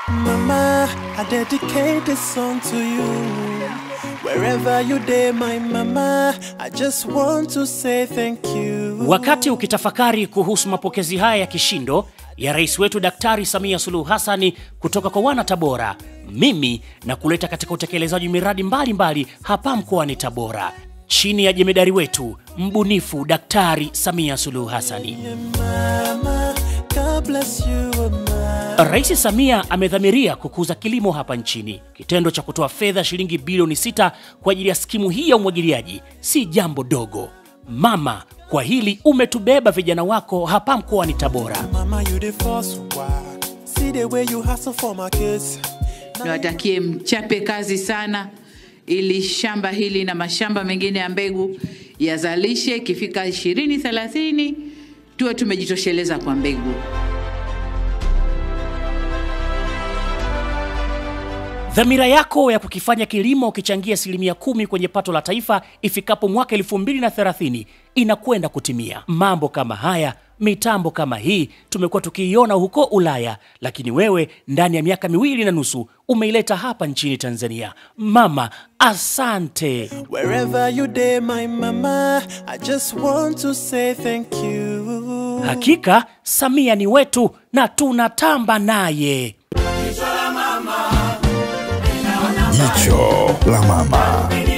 Mama, I dedicate this song to you. Wherever you day, my mama, I just want to say thank you. Wakati ukitafakari kuhusu mapokezi haya ya kishindo ya rais wetu Daktari Samia Suluhu Hassani kutoka kwa wana Tabora, mimi na kuleta katika utekelezaji miradi mbalimbali mbali hapa mkoani Tabora chini ya jemedari wetu mbunifu Daktari Samia Suluhu Hassani. Mama, God bless you, mama. Rais Samia amedhamiria kukuza kilimo hapa nchini. Kitendo cha kutoa fedha shilingi bilioni sita kwa ajili ya skimu hii ya umwagiliaji si jambo dogo. Mama, kwa hili umetubeba vijana wako hapa mkoani Tabora. Mama, you the first one. See the way you hustle for my kids. Niwatakie mchape kazi sana, ili shamba hili na mashamba mengine ya mbegu yazalishe, ikifika ishirini thelathini tuwe tumejitosheleza kwa mbegu. Dhamira yako ya kukifanya kilimo kichangia asilimia kumi kwenye pato la taifa ifikapo mwaka 2030 inakwenda kutimia. Mambo kama haya, mitambo kama hii tumekuwa tukiiona huko Ulaya, lakini wewe ndani ya miaka miwili na nusu umeileta hapa nchini Tanzania. Mama, asante. Wherever you day, my mama, I just want to say thank you. Hakika Samia ni wetu na tunatamba naye. Jicho la mama.